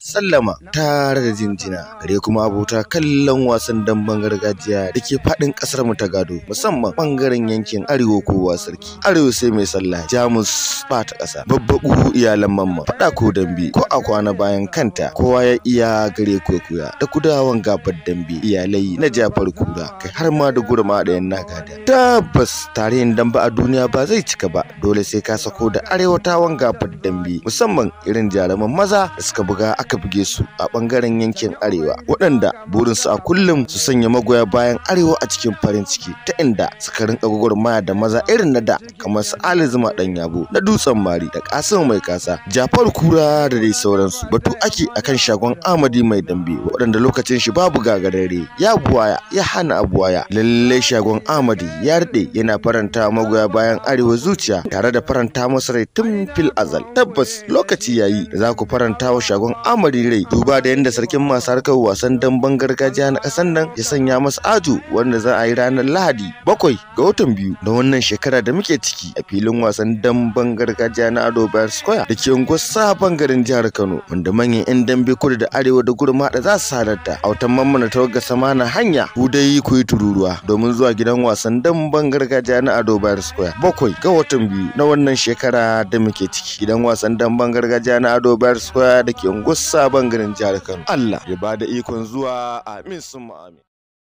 sallama tare da jinjina gare kuma abota kallon wasan damben gargajiya da ke faɗin ƙasar mu ta gado musamman ɓangaren yankin arewa kowa sarki arewa sai mai sallah jamus ba ta ƙasa babbaƙu iyalan mamma faɗa ko dambe ko a kwana bayan kanta kowa ya iya gare kokuya da kudawan gabar dambe iyalai na jafar kura kai har ma da gurma da yan nagada tabbas tarihin dambe a duniya ba zai cika ba dole sai ka sako da arewatawan gabar dambe musamman irin jaruman maza da suka buga aka buge su a bangaren yankin arewa waɗanda burinsu a kullum su sanya magoya bayan arewa a cikin farin ciki ta inda suka rinka gwagwarmaya da maza irin na da kamar su ali zuma dan yabo na dutsen mari da kasim mai kasa jafar kura da dai sauransu batu ake akan shagon amadi mai dambe waɗanda lokacin shi babu gagarare ya buwaya ya hana abuwaya lalle shagon amadi ya rade yana faranta magoya bayan arewa zuciya tare da faranta masa rai tun fil azal tabbas lokaci yayi da za ku faranta wa shagon amadi rai duba da yadda sarkin masu harkar wasan damben gargajiya na ƙasar nan ya sanya masa ajo wanda za a yi ranar lahadi bakwai ga watan biyu na wannan shekara da muke ciki a filin wasan damben gargajiya na ado bayar square da ke unguwar sabon garin jihar kano wanda manyan 'yan dambe kudu da arewa da gurma da za su halarta a watan mammana tawagar samana hanya ku dai ku yi tururuwa domin zuwa gidan wasan damben gargajiya na ado bayar square bakwai ga watan biyu na wannan shekara da muke ciki gidan wasan damben gargajiya na ado bayar square da ke unguwar sabon garin jihar kano allah ya bada ikon zuwa amin sun amin